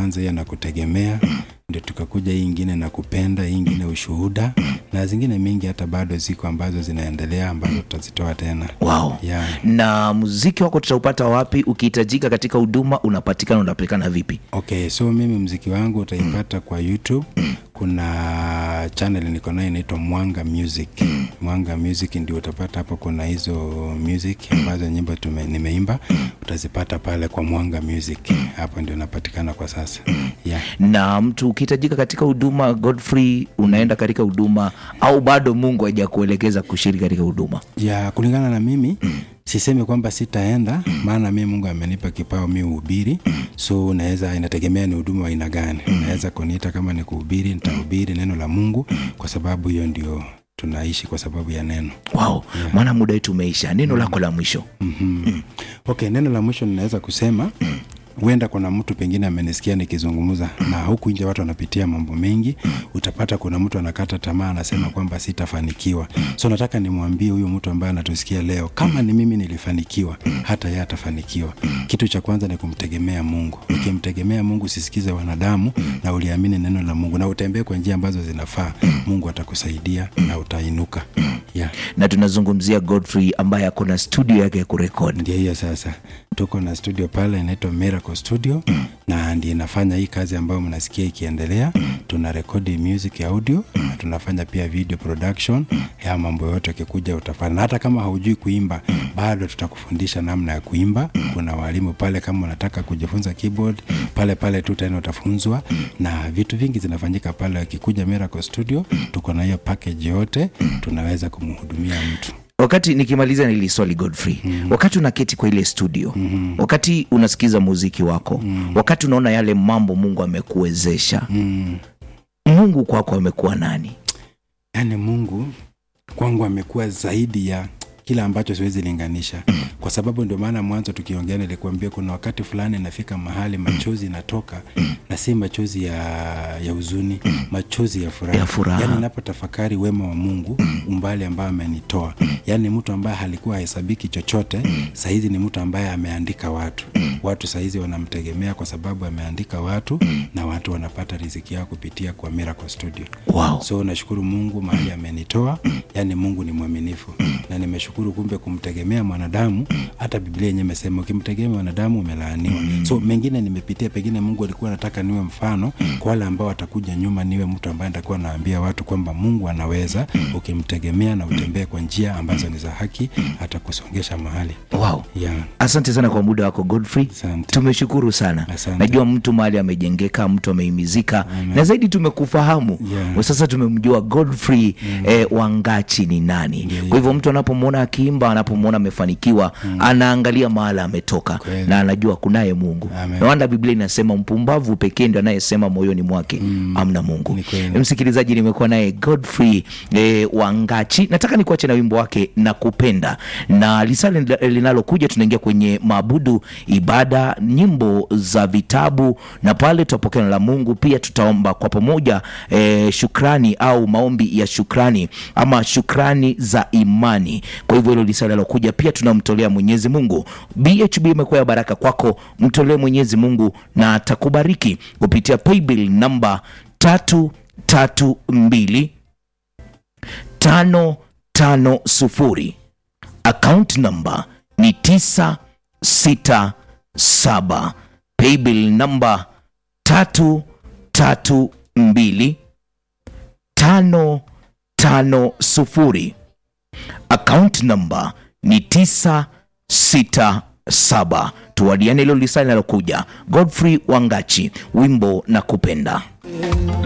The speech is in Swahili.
kwanza hiyo na kutegemea ndio tukakuja hii ingine na kupenda hii ingine ushuhuda na zingine mingi hata bado ziko ambazo zinaendelea ambazo tutazitoa tena wow. yeah. na muziki wako tutaupata wapi ukihitajika katika huduma unapatikana unapatikana vipi Okay, so mimi mziki wangu utaipata kwa YouTube. Kuna channel niko nayo inaitwa Mwanga Music. Mwanga Music ndio utapata hapo, kuna hizo music ambazo nyimbo tume, nimeimba utazipata pale kwa Mwanga Music. Hapo ndio napatikana kwa sasa. Yeah. na mtu ukihitajika katika huduma Godfrey unaenda katika huduma au bado Mungu hajakuelekeza kushiriki katika huduma ya kulingana na mimi sisemi kwamba sitaenda maana mi mungu amenipa kipao mi uhubiri so naweza inategemea ni huduma wa aina gani naweza kuniita kama ni kuhubiri nitahubiri neno la mungu kwa sababu hiyo ndio tunaishi kwa sababu ya neno wow. maana muda wetu umeisha neno lako la mwisho mm-hmm. okay neno la mwisho ninaweza kusema huenda kuna mtu pengine amenisikia nikizungumza na huku nje watu wanapitia mambo mengi utapata kuna mtu anakata tamaa anasema kwamba sitafanikiwa so nataka nimwambie huyu mtu ambaye anatusikia leo kama ni mimi nilifanikiwa hata yeye atafanikiwa kitu cha kwanza ni kumtegemea mungu ukimtegemea mungu usisikize wanadamu na uliamini neno la mungu na utembee kwa njia ambazo zinafaa mungu atakusaidia na utainuka yeah. na tunazungumzia Godfrey ambaye ako na studio yake ya kurekodi ndio hiyo sasa tuko na studio pale inaitwa miracle studio na ndio inafanya hii kazi ambayo mnasikia ikiendelea tuna rekodi music ya audio na tunafanya pia video production ya mambo yote akikuja utafanya na hata kama haujui kuimba bado tutakufundisha namna ya kuimba kuna walimu pale kama unataka kujifunza keyboard pale pale tu tena utafunzwa na vitu vingi zinafanyika pale akikuja miracle studio tuko na hiyo package yote tunaweza kumhudumia mtu wakati nikimaliza na hili swali Godfrey mm-hmm. wakati unaketi kwa ile studio mm-hmm. wakati unasikiza muziki wako mm-hmm. wakati unaona yale mambo Mungu amekuwezesha mm. Mungu kwako amekuwa nani yaani mungu kwangu amekuwa zaidi ya kile ambacho siwezi linganisha kwa sababu ndio maana mwanzo tukiongea nilikuambia kuna wakati fulani nafika mahali machozi natoka na si machozi ya, ya huzuni machozi ya furaha, Ya furaha. yaani napotafakari wema wa mungu umbali ambao amenitoa yaani mtu ambaye halikuwa hahesabiki chochote sahizi ni mtu ambaye ameandika watu watu sahizi wanamtegemea kwa sababu ameandika watu na watu wanapata riziki yao kupitia kwa Miracle Studio wow. so nashukuru mungu mahali amenitoa yaani mungu ni mwaminifu na nimeshukuru kumbe kumtegemea mwanadamu hata biblia yenyewe imesema ukimtegemea mwanadamu umelaaniwa so mengine nimepitia pengine mungu alikuwa anataka niwe mfano kwa wale ambao watakuja nyuma niwe mtu ambaye nitakuwa naambia watu kwamba mungu anaweza ukimtegemea na utembee kwa njia ambazo ni za haki atakusongesha mahali Wow. yeah. asante sana kwa muda wako Godfrey Asante. tumeshukuru sana Asante. najua mtu mahali amejengeka mtu ameimizika na zaidi tumekufahamu Yeah. sasa tumemjua Godfrey eh, wangachi ni nani kwa hivyo mtu anapomwona akiimba anapomwona amefanikiwa anaangalia mahala ametoka Kweli. na anajua kunaye mungu Amen. na wanda biblia inasema mpumbavu pekee ndio anayesema moyoni mwake amna mungu Ni kweli. msikilizaji nimekuwa naye Godfrey eh, wangachi nataka nikuache na wimbo wake na kupenda na lisali linalokuja tunaingia kwenye maabudu ibada nyimbo za vitabu na pale tutapokea neno la mungu pia tutaomba kwa pamoja eh, shukrani au maombi ya shukrani ama shukrani za imani kwa hivyo hilo lisali linalokuja pia tunamtolea mwenyezi mungu bhb imekuwa ya baraka kwako mtolee mwenyezi mungu na atakubariki kupitia paybill namba tatu tatu mbili tano tano sufuri account number ni tisa sita saba paybill namba tatu tatu mbili tano tano sufuri account number ni tisa sita saba tuwadiane hilo lisali linalokuja godfrey wangachi wimbo na kupenda